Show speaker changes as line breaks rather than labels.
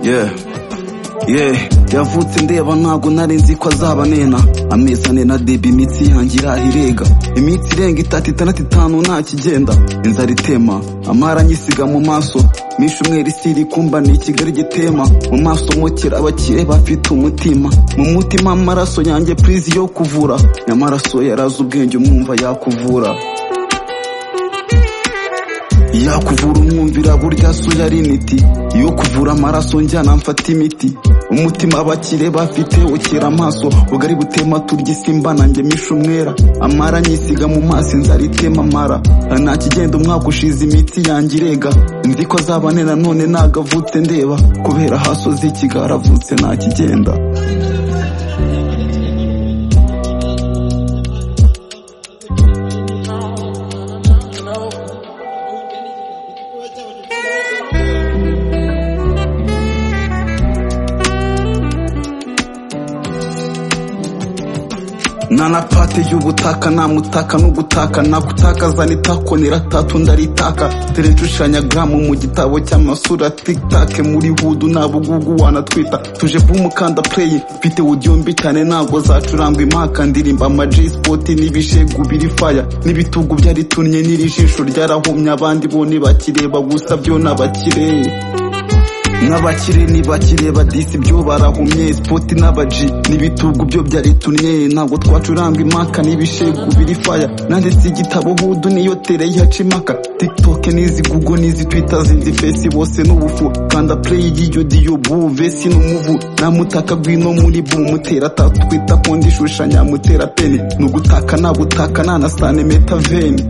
yeah yeah yavutse ndeba ntabwo nari nzi ko azaba nena amezi ane na debe imitsi yanjye irahirega iminsi irenga itatu itandatu itanu ntakigenda inzara itema amara anyisiga mu maso misha umwera isi iri kumba ni kigali gitema mu maso mukera abakire bafite umutima mu mutima amaraso yanjye purizi yo kuvura nyamaraso yarazi ubwenge umwumva yakuvura iyo kuvura umwumvira burya so yari imiti iyo kuvura amaraso njyana mfata imiti umutima abakire bafite ukira amaso bugari butema turya isimba nanjye misha umwera amara nyisiga mu maso inzara itema amara nta kigenda umwaka ushize imitsi yanjye irega nzi ko azaba nena none ntago avutse ndeba kubera hasozi ikigara avutse nta kigenda nana pate y'ubutaka namutaka no gutaka nakutakaza nitako niratatu ndaritaka terencushanya gramu mu gitabo cy'amasura tiktake muri hudu nabugugu wanatwita tuje bumukanda play mfite audio mbi cyane ntabwo zacurangwa impaka ndirimba ama G-spot n'ibishegu biri fire n'ibitugu byaritunye n'iri jisho ryarahumye abandi bo ntibakireba gusa byo n'abakireye n'abakire ntibakireba disi byo barahumye sipoti n'abaji n'ibitugu byo byaritunye ntabwo twacuranga impaka n'ibishegu biri faya nanditse igitabo hudu niyo tere yihaca imaka tikitoke n'izi gugo n'izi twita zindi fesi bose n'ubufu kanda play y'iyo diyo bu vesi n'umuvu namutaka gwino muri bu mutera tatu twita kondi shushanya mutera peni nugutaka nabutaka nanasane metaveni